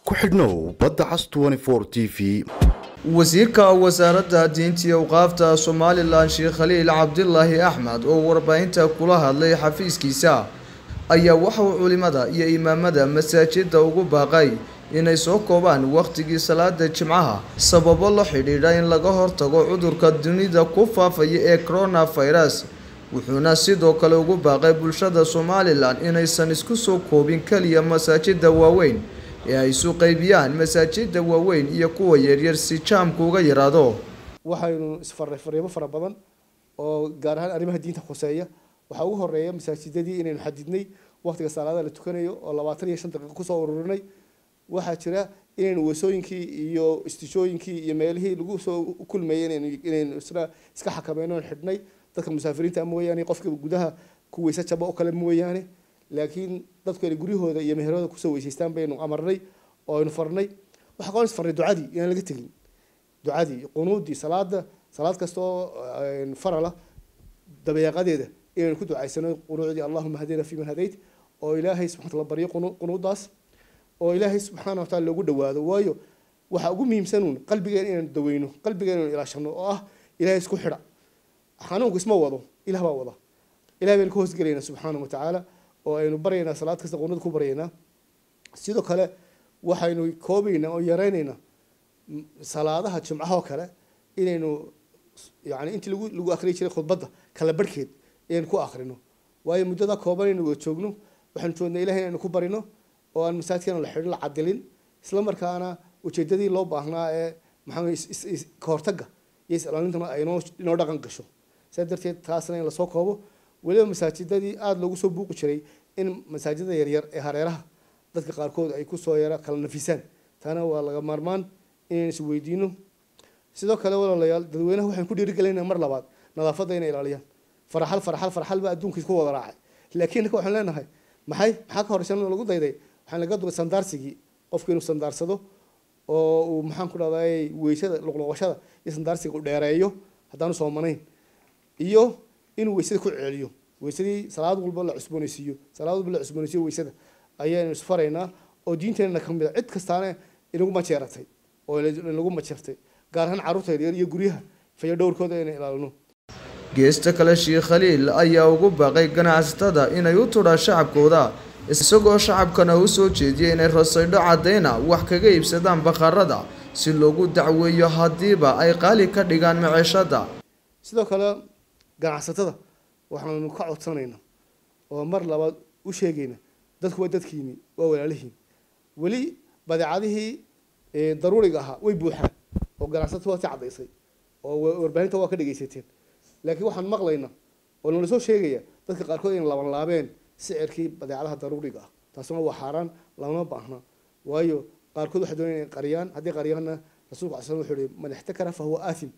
ku xidhnow badda cas t v wasiirka wasaaradda diinta iyo awqaafta somalilan sheekh khaliil cabdilaahi axmed oo warbaahinta kula hadlay xafiiskiisa ayaa waxa uu culimada iyo imaamada masaajida ugu baaqay inay soo koobaan wakhtigii salaada jimcaha sababo la xidhiidha in laga hortago cudurka dunida ku faafaya ee coronavirus wuxuuna sidoo kale ugu baaqay bulshada somalilan inaysan isku soo koobin keliya masaajida waaweyn ee ay isu qaybiyaan masaajida waaweyn iyo kuwa yaryar si jaamku uga yaraado waxaynu isfarray fariimo fara badan oo gaar ahaan arrimaha diinta khuseeya waxaa ugu horeeya masaajidadii inaynu xadidnay waqtiga salaada la tukanayo oo labaatan iyo shan daqiiqo kusoo ururinay waxaa jira inaynu weesooyinkii iyo istishooyinkii iyo meelihii lagu soo kulmayay inaynu isna iska xakameyno xidhnay dadka musaafiriinta mooyaane qofka gudaha ku weyse jaba oo kale mooyaane laakiin dadku inay guryahooda iyo meherooda kusoo weysaystaan baynu amarnay oo aynu farnay waxaa kaloo isfarnay ducadii inaan laga tegin ducadii qunuudii salaada salaad kastoo farala dabeeqadeeda inaynu ku ducaysano qunuucdii allahuma hadina fi man hadayt oo ilaahay subxana wataala baryo qunuudaas oo ilaahay subxaana wataala loogu dhawaado waayo waxaa ugu muhiimsanuun qalbigeena inaynu daweyno qalbigeena inaynu ilaashano oo ah ilaahay isku xidha xanuunku isma wado ilah baa wada ilahay baynu ka hoosgelaynaa subxaana watacaala oo aynu baryaynaa salaad kasta qunuud ku baryaynaa sidoo kale waxaynu koobaynaa oo yareynaynaa salaadaha jimcahoo kale inaynu yani intii lagu lagu akriyi jiray khudbadda kala barhkeed inaynu ku akrino waayo muddada kooban aynu wada joogno waxaynu joognaa ilahay inaynu ku barino oo aan masaajidkeena la xidhin la cadilin isla markaana ujeedadii loo baahnaa ee maxaa kahortaga iyo is-ilaalintuna ay inoo inoo dhaqan gasho sidaa darteed taasna in lasoo koobo weliba masaajidadii aada loogu soo buuqi jiray in masaajidada yaryar ee hareeraha dadka qaarkood ay kusoo yara kala nafisaan taana waa laga maarmaan inaynu is weydiino sidoo kale walaalayaal dadweynaha waxaan ku dhiirigelinaa mar labaad nadaafadda inay ilaaliyaan faraxal faraxal faraxal baa adduunka isku wada raacay laakiin ninka waxaan leenahay maxay maxaa ka horeysan lagu dayday waxaan laga duray sandaarsigii qofku inuu sandaarsado oo uu maxaan ku dhahday weysada luqluqashada iyo sandaarsiga u dheereeyo haddaanu soomanayn iyo inuu weysada ku celiyo weysadii salaad walba la cusboonaysiiyo salaad walba la cusboonaysiiyo weysada ayaynu isfaraynaa oo diinteenna ka mid a cid kastaana inagu majeeratay oo inagu majeertay gaar ahaan carruurta yaryar iyo guryaha fayo dhowrkooda inay ilaalino geesta kale sheekh khaliil ayaa ugu baaqay ganacsatada inay u tudhaan shacabkooda isagoo shacabkana u soo jeediyay inay rasaydho caddayna wax kaga iibsadaan bakhaarada si loogu dacweeyo haddiiba ay qaali ka dhigaan maceeshada sidoo kale ganacsatada waxaanu ka codsanaynaa oo mar labaad u sheegayna dadku waa dadkiini waa walaalihiin weli badeecadihii daruuriga ahaa way buuxaan oo ganacsatadu waa si caddaysay oo warbaahinta waa ka dhegaysateen laakiin waxaan maqlaynaa oo nala soo sheegaya dadka qaarkood inay laban laabeen sicirkii badeecadaha daruuriga ah taasuna waa xaaraan lama baahna waayo qaarkood waxay doonayaan inay qariyaan haddii qariyaanna rasuulku alay slam wuxuu yihi man ixtakara fa huwa aathim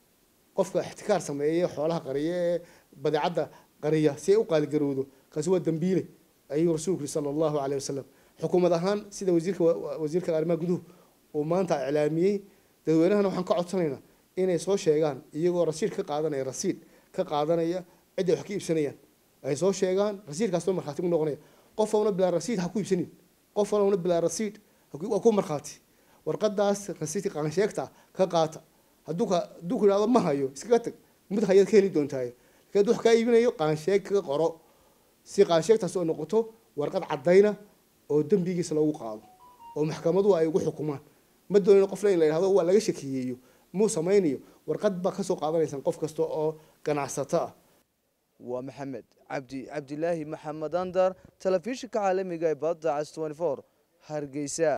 qofka ixtikaar sameeya xoolaha qariya ee badeecadda qariya si ay u qaaligarowdo kaasi waa dambiile ayuu rasuulku yihi sala allahu caleyh wasalam xukuumad ahaan sida wasiirka wasiirka arrimaha guduhu uu maanta iclaamiyey dadweynahana waxaan ka codsanaynaa inay soo sheegaan iyagoo rasiid ka qaadanaya rasiid ka qaadanaya cidda wax ka iibsanayaan ay soo sheegaan rasiidkaas oo markhaati ku noqonaya qof walna bilaa rasiid ha ku iibsanin qof walna bilaa rasiid waa ku markhaati warqadaas rasiidka qaansheegta ka qaata hadduu ka hadduu ku yidhahdo ma hayo iskaga tag mid hayaad ka heli doontaaye laakiin hadduu wax kaa iibinayo qaansheeg kaga qoro si qaansheegtaas oo noqoto warqad caddayna oo dembigiisa lagu qaado oo maxkamaduhu ay ugu xukumaan ma doonino qofna in la yidhahdo waa laga shakiyeeyo muu samaynayo warqad baa kasoo qaadanaysaan qof kasta oo ganacsato ah waa maxamed cabdi cabdilaahi maxamed andar telefishinka caalamiga ee badda cas hargeysa